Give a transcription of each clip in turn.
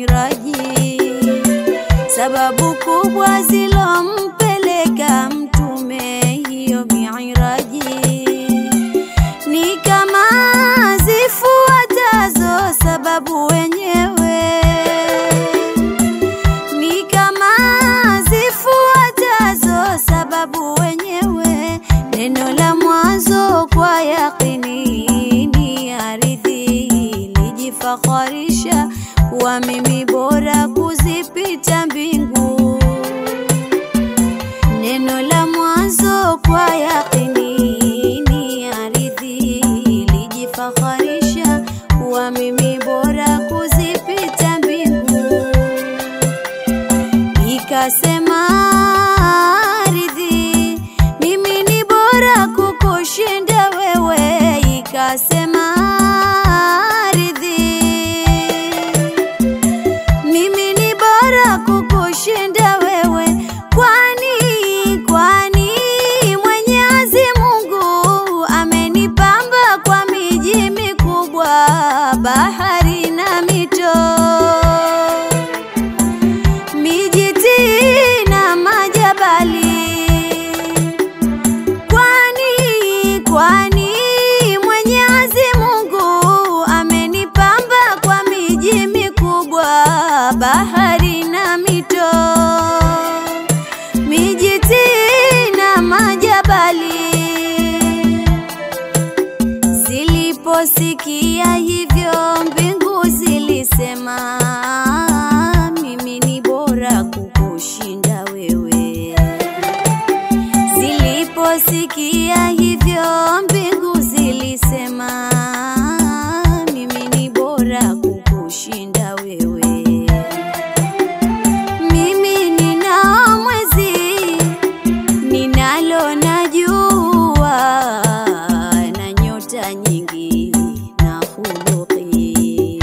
miiraji, sababu kubwa zilompeleka mtume hiyo miiraji ni kama zifuatazo, sababu wenyewe ni kama zifuatazo, sababu wenyewe. Neno la mwanzo kwa yakini ni ardhi, lijifakharisha kuwa mimi bora kuzipita mbingu. Neno la mwanzo kwa yakini ni ardhi, lijifakharisha kuwa mimi bora kuzipita mbingu ikasema ardhi, mimi ni bora kukushinda wewe. Ikasema ardhi, mimi ni bora kukushinda wewe. Kwani, kwani Mwenyezi Mungu amenipamba kwa miji mikubwa, bahari na mito mijiti na majabali. Kwani, kwani Mwenyezi Mungu amenipamba kwa miji mikubwa, bahari na mito, mijiti na majabali. Ziliposikia hivyo mbingu zilisema, mimi ni bora kukushinda wewe. Ziliposikia hivyo mbingu zilisema, mimi ni bora kukushinda wewe. Mimi ninao mwezi ninalo na jua na nyota nyingi na huluki.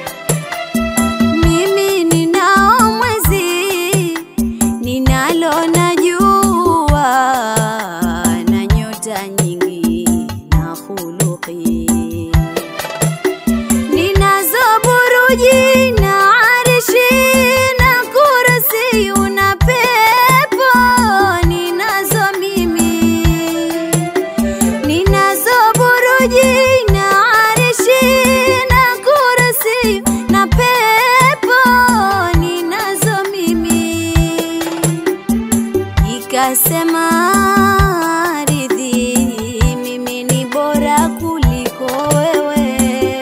Mimi ninao mwezi ninalo na jua na nyota nyingi na huluki. Ninazo buruji na arishi na kursi una pepo ninazo mimi Ninazo buruji na arishi na kursi na pepo ninazo mimi Ikasema ardhi, mimi ni bora kuliko wewe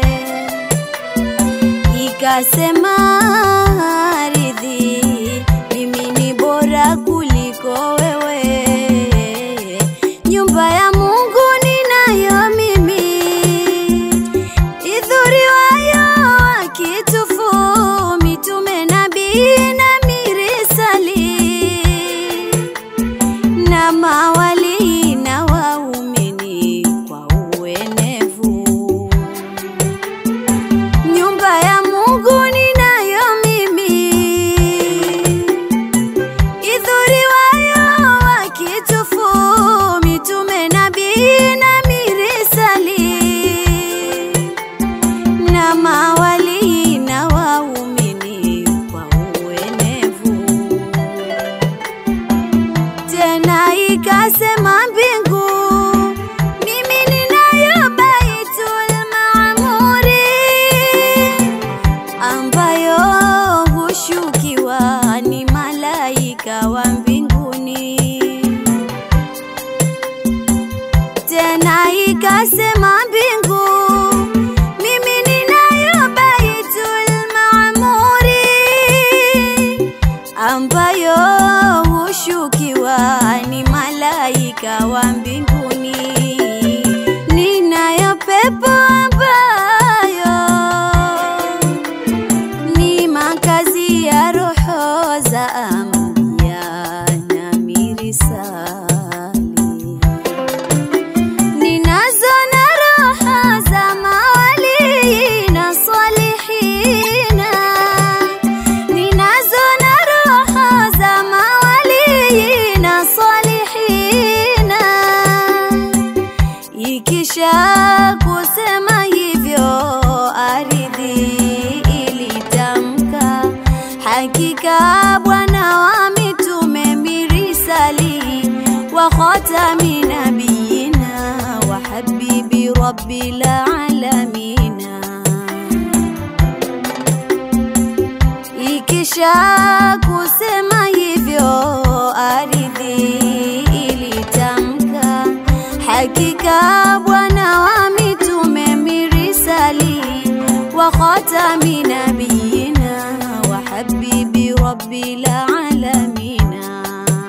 ikasema ardhi, mimi ni bora kuliko wewe. Nyumba ya Mungu ninayo mimi, idhuriwayo wakitufu mitume, nabii na mirisali na mawali na waumini kwa uenevu nyumba ya Mungu ninayo mimi, idhuriwayo wakitufu mitume, nabii na mirisali na mawali na waumini kwa uenevu. Tena ikasema mbingu, mimi ninayo Baitul Maamuri ambayo hushukiwa ni malaika wa mbinguni. Tena ikasema mbingu, mimi ninayo Baitul Maamuri ambayo hushukiwa ni malaika wa mbinguni. Ninayo pepo ambayo ni makazi ya roho za ambiya na mirisali. Ninazo na roho za mawali na salihina, ninazo na roho za mawali na salihina. Ikisha kusema hivyo, ardhi ilitamka hakika bwana wa mitume mirisali wa khatami nabiyina wa habibi rabbil alamina ikisha kusema hivyo ardhi ilitamka hakika bwana wa mitume mirisali wa khatami nabiyina wa habibi rabbil alamina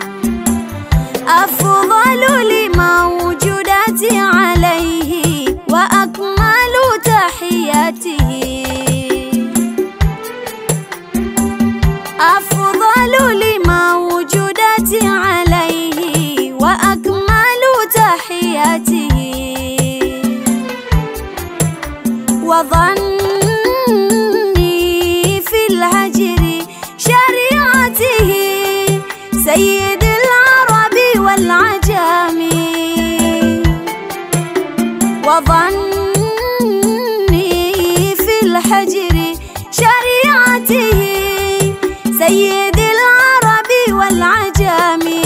afdalu limawjudati alayhi wa akmalu tahiyatihi أفضل لموجودات عليه وأكمل تحياته وظني في الهجر شريعته سيد العرب والعجم وظني في الحجر شريعته سيد العرب والعجم